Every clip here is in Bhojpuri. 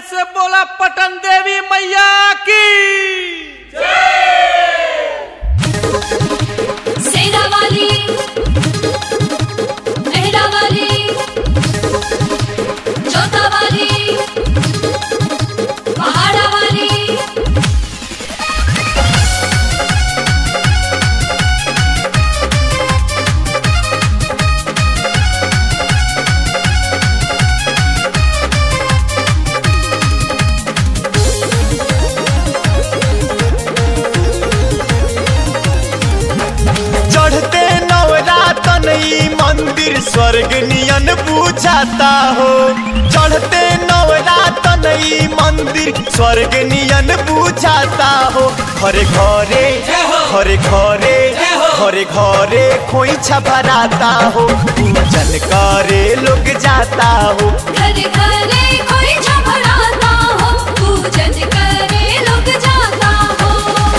से बोला पटन देवी मैया की सेना वाली मेहरा वाली जोता वाली पहाड़ा वाली चढ़ते नवरातन ई मंदिर स्वर्ग नियन पूछाता हो चढ़ते नवरातन ई मंदिर स्वर्ग नियन पूछाता हो हरे घरे हरे घरे हरे घरे खोइछा भराता हो पूजन करे लोग जाता हो घर घरे कोई झपड़ाता हो पूजन करे लोग जाता हो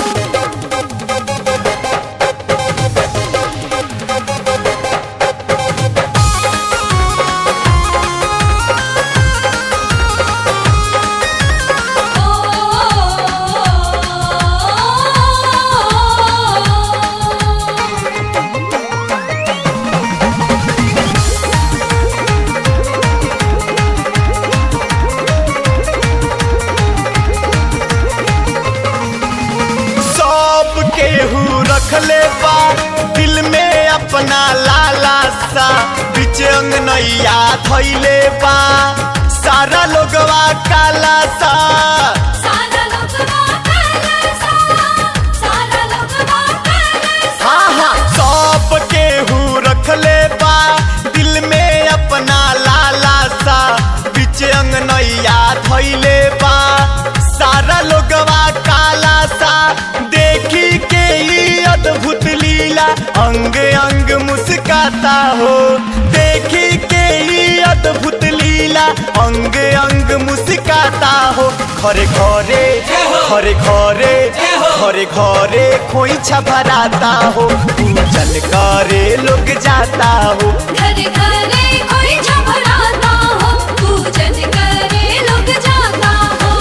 सब केहू रखले बा दिल में अपना लाला सा बीच अंगनैया थैले बा सारा लोगवा काला सा सारा लोगवा कलसा सारा लोगवा कलसा हाँ हाँ सब केहू रखले बा दिल में अपना लाला सा बीच अंगनैया थैले बा सारा लोगवा काला सा देखी के ई अद्भुत लीला अंग अंग मुस्काता हो देखी के ई अद्भुत लीला अंग अंग मुस्काता हो घरे घरे घरे घरे घरे घरे खोइछा भराता हो पूजन करे लोग जाता हो घर घरे कोई झपड़ाता हो पूजन करे लोग जाता हो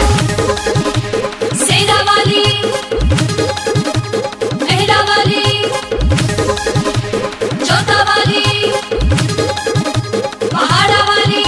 सेना वाली मेहरा वाली जोता वाली पहाड़ा वाली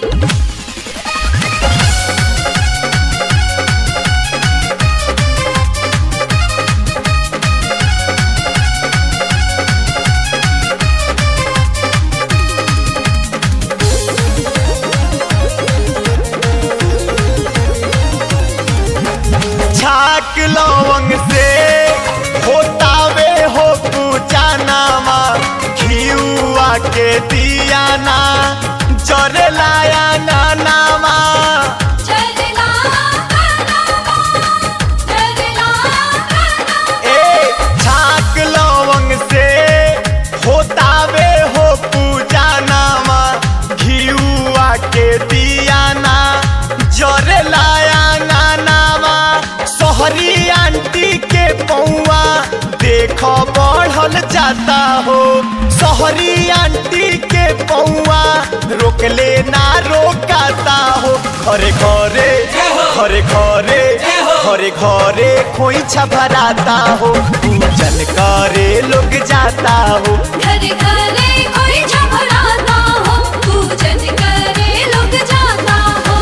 छाक लवंग से होतावे हो पूजा नामा घियुआ के दियाना जरे लाया ना नामा चलना कनावा चलना कनावा ए छाक लवंग से होतावे हो पूजा नामा घियुआ के दियाना जरे लाया ना नामा सोहरी आंटी के पौआ देख बढ़ल जाता हो सोहरी आंटी के पौआ रोकले ना रोकाता हो घरे घरे घरे घरे घरे घरे खोइछा भराता हो पूजन करे लोग जाता हो घर घरे कोई झपड़ाता हो पूजन करे लोग जाता हो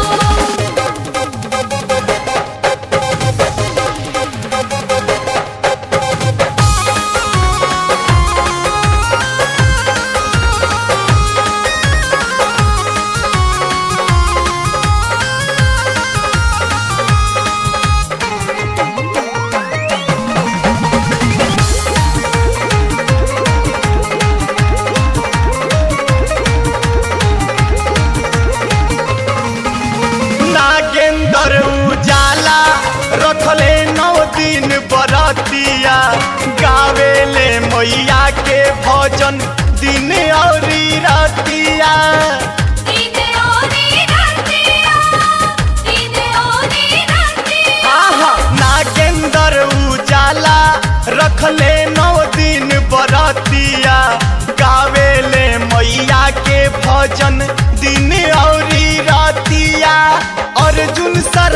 नागेंद्र उजाला रखले नौ दिन बरतिया गावेले मैया के भजन दिन औरी रतिया दिन ओरी रतिया दिन ओरी रतिया आहा नागेंद्र उजाला रखले नौ दिन बरतिया गावेले मैया के भजन दिन औरी रतिया अर्जुन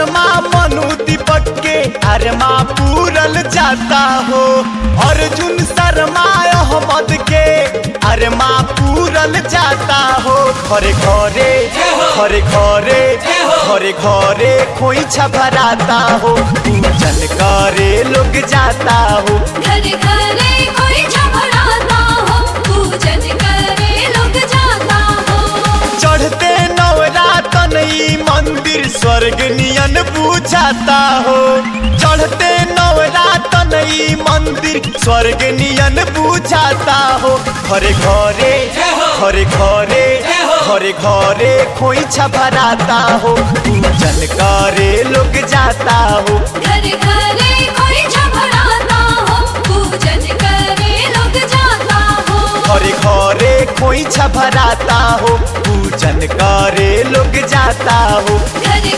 शर्मा मनु दीपक के अरमा पूरल जाता हो अर्जुन शर्मा अहमद के अरमा पूरल जाता हो घरे घरे घरे घरे घरे घरे खोइछा भराता हो पूजन करे लोग जाता हो घर घरे कोई झगड़ाता हो पूजन करे लोग जाता हो चढ़ते नवरातन ई मंदिर स्वर्ग नियन पूछाता हो चढ़ते नवरातन ई मंदिर स्वर्ग नियन पूछाता हो घरे घरे घरे घरे घरे घरे खोइछा भराता हो पूजन करे लोग जाता हो घर घरे कोई झगड़ाता हो पूजन करे लोग जाता हो घरे घरे खोइछा भराता हो पूजन करे लोग जाता हो घर